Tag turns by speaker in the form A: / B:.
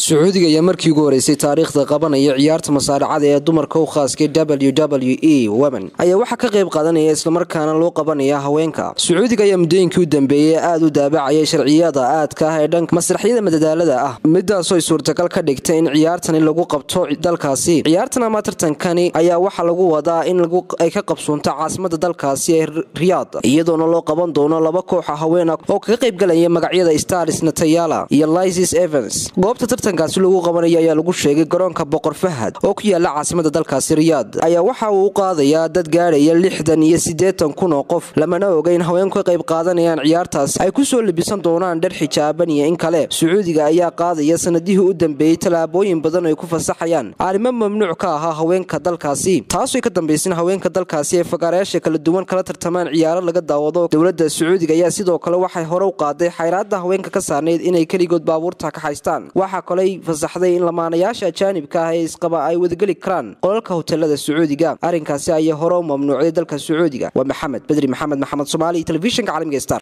A: sacuudiga ayaa markii ugu horeysay taariikhda qabanaya ciyaarta masaaracada ee dumarka u khaaskay w w e women ayaa waxaa ka qayb qaadanaya islamarkaana loo qabanaya haweenka sacuudiga ayaa muddooyinkii u dambeeyey aada u daabacayay sharciyada aadka ah ee dhanka masraxyada madadaalada ah midaasoo ay suurtagal ka dhigtay in ciyaartani lagu qabto dalkaasi ciyaartan ama tartankani ayaa waxaa lagu wadaa in ay ka qabsoonto caasimada dalkaasi ee riyaad iyadoona loo qaban doono laba kooxa haweena oo kaga qaybgalaya magacyada stars natayala iyo lysis evans goobta tartankaasi lagu qabanaya ayaa lagu sheegay garoonka boqor fahad oo ku yaala caasimada dalkaasi riyaad ayaa waxa uu u qaadayaa dad gaadhaya lixdan iyo siddeetan kun oo qof lamana oga in haweenku ka qayb qaadanayaan ciyaartaas ay ku soo libisan doonaan dhar xijaaban iyo in kale sacuudiga ayaa qaadaya sanadihii u dambeeyey tallaabooyin badan ay ku fasaxayaan arrimo mamnuuc ka ahaa haweenka dalkaasi taasoo ka dambaysin haweenka dalkaasi ee fagaarayaasha kala duwan kala tartamaan ciyaaro laga daawado dowladda sacuudiga ayaa sidoo kale waxay hore u qaaday xayraada haweenka ka saarnayd inay keligood baabuurta ka haystaan waxaa kaley fasaxday in lamaanayaasha ajaanibka ah ee isqaba ay wadageli karaan qolalka hotelada sacuudiga arrinkaasi ayaa hore u mamnuucday dalka sacuudiga waa maxamed bedri maxamed maxamed soomaali telefishinka caalamiga star